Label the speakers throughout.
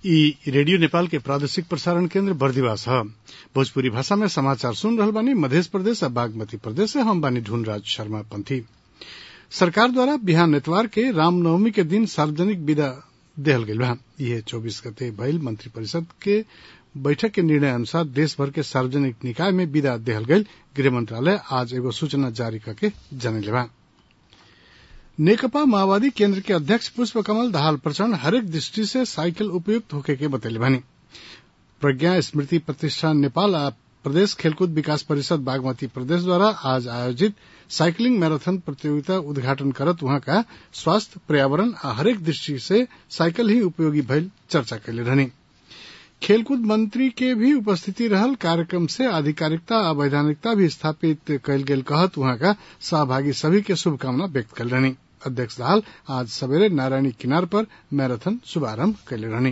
Speaker 1: इ रेडियो नेपाल के प्रादेशिक प्रसारण केन्द्र बर्दिवास ह भोजपुरी भाषा में समाचार सुन रहल बानी मधेश प्रदेश आ बागमती प्रदेश से हम बानी ढूंढराज शर्मा पंथी सरकार द्वारा बिहान एतवार के रामनवमी के दिन सार्वजनिक विदा देहल गईल बा इहे चौबीस गते भइल मंत्री परिषद के बैठक के निर्णय अनुसार देश भर के सार्वजनिक निकाय में विदा देहल गईल गृह मंत्रालय आज एगो सूचना जारी करके जनैले बा नेकपा माओवादी केन्द्र के अध्यक्ष पुष्प कमल दाहाल प्रचण्ड हरेक दृष्टि से साइकिल उपयुक्त होखे के बतैले बानी प्रज्ञा स्मृति प्रतिष्ठान नेपाल आ प्रदेश खेलकूद विकास परिषद बागमती प्रदेश द्वारा आज आयोजित साइकिलिंग मैराथन प्रतियोगिता उद्घाटन करत वहां का स्वास्थ्य पर्यावरण आ हरेक दृष्टि से साइकिल ही उपयोगी भइल चर्चा कैले रहनी खेलकूद मंत्री के भी उपस्थिति रहल कार्यक्रम से आधिकारिकता आ वैधानिकता भी स्थापित कैल गेल कहत वहां का सहभागी सभी के शुभकामना व्यक्त कल रहनी अध्यक्ष दाहाल आज सवेरे नारायणी किनार पर मैराथन शुभारंभ कैले रहनी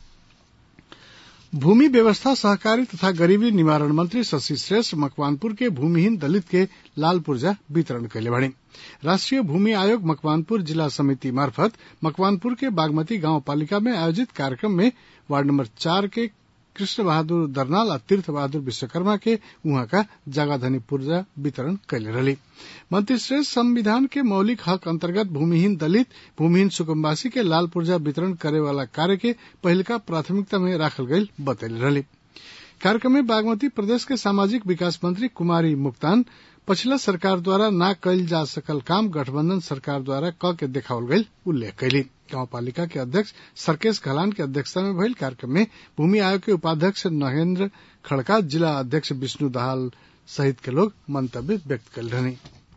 Speaker 1: भूमि व्यवस्था सहकारी तथा गरीबी निवारण मंत्री शशि श्रेष्ठ मकवानपुर के भूमिहीन दलित के लाल पुर्जा वितरण कैले बाड़ी राष्ट्रीय भूमि आयोग मकवानपुर जिला समिति मार्फत मकवानपुर के बागमती गांव पालिका में आयोजित कार्यक्रम में वार्ड नंबर चार के कृष्ण बहादुर दरनाल आ तीर्थ बहादुर विश्वकर्मा के उहाँ का जगाधनी पूर्जा वितरण कैले रही मंत्री श्रेष्ठ संविधान के मौलिक हक अंतर्गत भूमिहीन दलित भूमिहीन सुकुम्बासी के लाल पूर्जा वितरण करे वाला कार्य के पहिलका प्राथमिकता में राखल गईल बतैले रही कार्यक्रम में बागमती प्रदेश के सामाजिक विकास मंत्री कुमारी मुक्तान पछिला सरकार द्वारा न कैल जा सकल काम गठबंधन सरकार द्वारा क के देखावल गईल उल्लेख कैली गाउँपालिका के अध्यक्ष सर्केश घलान के अध्यक्षता में भइल कार्यक्रम में भूमि आयोग के उपाध्यक्ष नहेन्द्र खड़का जिला अध्यक्ष विष्णु दाहाल सहित के लोग मंतव्य व्यक्त कल रहनी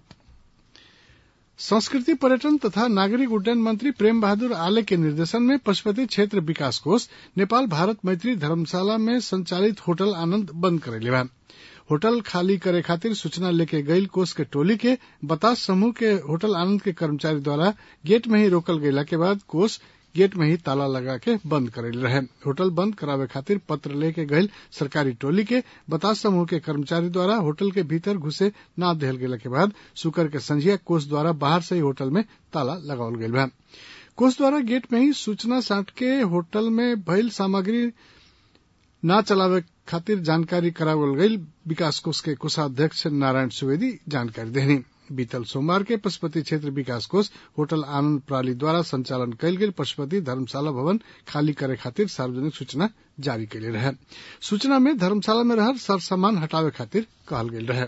Speaker 1: संस्कृति पर्यटन तथा नागरिक उड्डयन मंत्री प्रेम बहादुर आले के निर्देशन में पशुपति क्षेत्र विकास कोष नेपाल भारत मैत्री धर्मशाला में संचालित होटल आनंद बंद करेले बा होटल खाली करे खातिर सूचना लेके गईल कोष के टोली के बतास समूह के होटल आनंद के कर्मचारी द्वारा गेट में ही रोकल गयला के बाद कोष गेट में ही ताला लगा के बंद करेल रहे होटल बंद करावे खातिर पत्र लेके गईल सरकारी टोली के बतास समूह के कर्मचारी द्वारा होटल के भीतर घुसे न देहल गेला के बाद शुक्र के संझिया कोष द्वारा बाहर से ही होटल में ताला लगावल गईल बा कोष द्वारा गेट में ही सूचना साट के होटल में भइल सामग्री न चलावे खातिर जानकारी करावल गईल विकास कोष के कोषाध्यक्ष नारायण सुवेदी जानकारी देनी बीतल सोमवार के पशुपति क्षेत्र विकास कोष होटल आनंद प्रणाली द्वारा संचालन कयल गेल पशुपति धर्मशाला भवन खाली करे खातिर सार्वजनिक सूचना जारी कैले रहे सूचना में धर्मशाला में रहल सर सामान हटावे खातिर कहल गेल रहे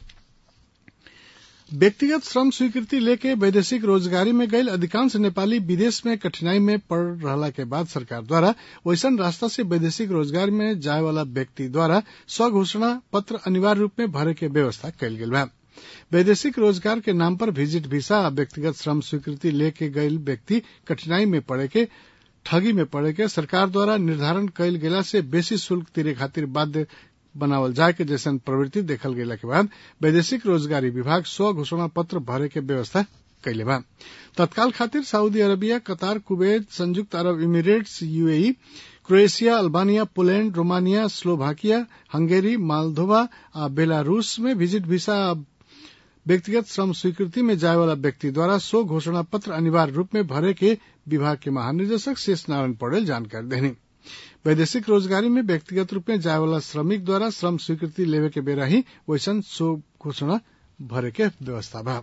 Speaker 1: व्यक्तिगत श्रम स्वीकृति लेके वैदेशिक रोजगारी में गईल अधिकांश नेपाली विदेश में कठिनाई में पड़ रहला के बाद सरकार द्वारा वैसन रास्ता से वैदेशिक रोजगार में जाए वाला व्यक्ति द्वारा स्वघोषणा पत्र अनिवार्य रूप में भरे के व्यवस्था कयल गेल बा वैदेशिक रोजगार के नाम पर विजिट वीसा आ व्यक्तिगत श्रम स्वीकृति लेके गईल व्यक्ति कठिनाई में पड़े के ठगी में पड़े के सरकार द्वारा निर्धारण कयल गेला से बेसी शुल्क तिरे खातिर बाध्य बनावल जाए के जैसन प्रवृत्ति देखल गेला के बाद वैदेशिक रोजगारी विभाग स्व घोषणा पत्र भरे के व्यवस्था कैले बा तत्काल खातिर सऊदी अरबिया कतार कुवैत संयुक्त अरब Emirates UAE Croatia Albania Poland Romania Slovakia Hungary Moldova आ बेलारूस में विजिट वीसा व्यक्तिगत श्रम स्वीकृति में जाए वाला व्यक्ति द्वारा स्व घोषणा पत्र अनिवार्य रूप में भरे के विभाग के महानिदेशक शेष नारायण पटेल जानकारी देनी वैदेशिक रोजगारी में व्यक्तिगत रूप में जाए वाला श्रमिक द्वारा श्रम स्वीकृति लेवे के बेरा ही वैसन स्व घोषणा भरे के व्यवस्था बा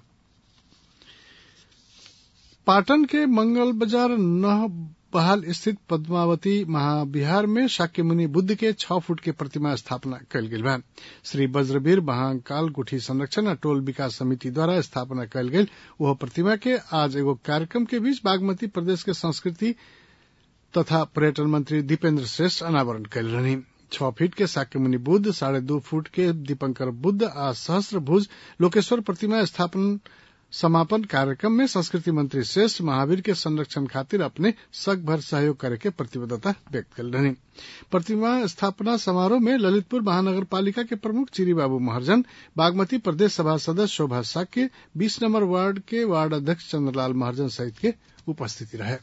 Speaker 1: पाटन के मंगल बाजार नह बहाल स्थित पद्मावती महाविहार में शाक्य मुनि बुद्ध के छह फुट के प्रतिमा स्थापना कयल गेल बा श्री वज्रवीर महाकाल गुठी संरक्षण आ टोल विकास समिति द्वारा स्थापना कयल गेल वह प्रतिमा के आज एगो कार्यक्रम के बीच बागमती प्रदेश के संस्कृति तथा पर्यटन मंत्री दीपेंद्र श्रेष्ठ अनावरण कयल रहनी छह फीट के शाक्य मुनि बुद्ध साढ़े दो फुट के दीपंकर बुद्ध आ सहस्त्र भुज लोकेश्वर प्रतिमा स्थापना समापन कार्यक्रम में संस्कृति मंत्री श्रेष्ठ महावीर के संरक्षण खातिर अपने सक भर सहयोग करे के प्रतिबद्धता व्यक्त कर रही प्रतिमा स्थापना समारोह में ललितपुर महानगर पालिका के प्रमुख चिरी बाबू महर्जन बागमती प्रदेश सभा सदस्य शोभा साक्य बीस नंबर वार्ड के वार्ड अध्यक्ष चंद्रलाल महर्जन सहित के उपस्थिति रहे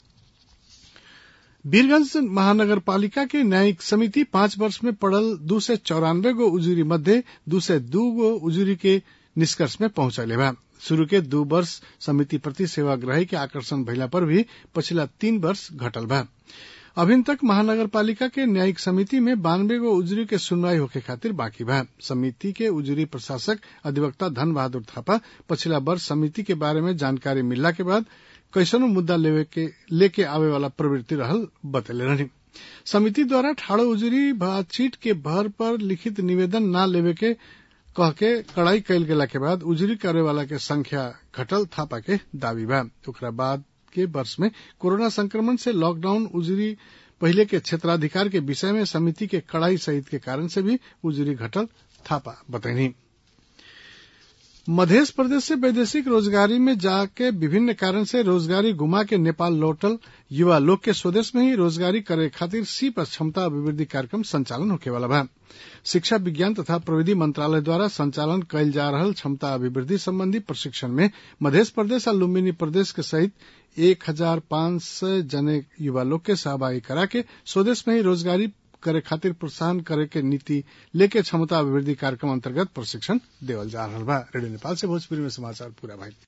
Speaker 1: वीरगंज महानगर पालिका के न्यायिक समिति पांच वर्ष में पड़ल दू सय चौरानवे गो उजूरी मध्य दू सय दू गो उजूरी के निष्कर्ष में पहुंचले बा शुरू के दू वर्ष समिति प्रति सेवाग्राही के आकर्षण भइला पर भी पछिला तीन वर्ष घटल बा अभिन तक महानगर पालिका के न्यायिक समिति में बानवे गो उजरी के सुनवाई होके खातिर बाकी बा समिति के उजरी प्रशासक अधिवक्ता धन बहादुर थापा पछिला वर्ष समिति के बारे में जानकारी मिलला के बाद कैसनो मुद्दा लेवे के लेके आवे वाला प्रवृत्ति रहल बतैले रहनी समिति द्वारा ठाड़ो उजरी बातचीत के भर पर लिखित निवेदन न लेवे के कह के कड़ाई कैल गेला के बाद उजरी करे वाला के संख्या घटल थापा के दावी बा ओकरा बाद के वर्ष में कोरोना संक्रमण से लॉकडाउन उजरी पहले के क्षेत्राधिकार के विषय में समिति के कड़ाई सहित के कारण से भी उजरी घटल थापा बतैनी मध्य प्रदेश से वैदेशिक रोजगारी में जाके विभिन्न कारण से रोजगारी गुमा के नेपाल लौटल युवा लोग के स्वदेश में ही रोजगारी करे खातिर सी पर क्षमता अभिवृद्धि कार्यक्रम संचालन होके वाला बा शिक्षा विज्ञान तथा प्रविधि मंत्रालय द्वारा संचालन कयल जा रहल क्षमता अभिवृद्धि संबंधी प्रशिक्षण में मध्य प्रदेश और लुम्बिनी प्रदेश के सहित एक हजार पांच सौ जने युवा लोग के सहभागी करा के स्वदेश में ही रोजगारी करे खातिर प्रोत्साहन करे के नीति लेके क्षमता अभिवृद्धि कार्यक्रम अंतर्गत प्रशिक्षण देवल जा रहा बा रेडियो नेपाल से भोजपुरी में समाचार पूरा भाई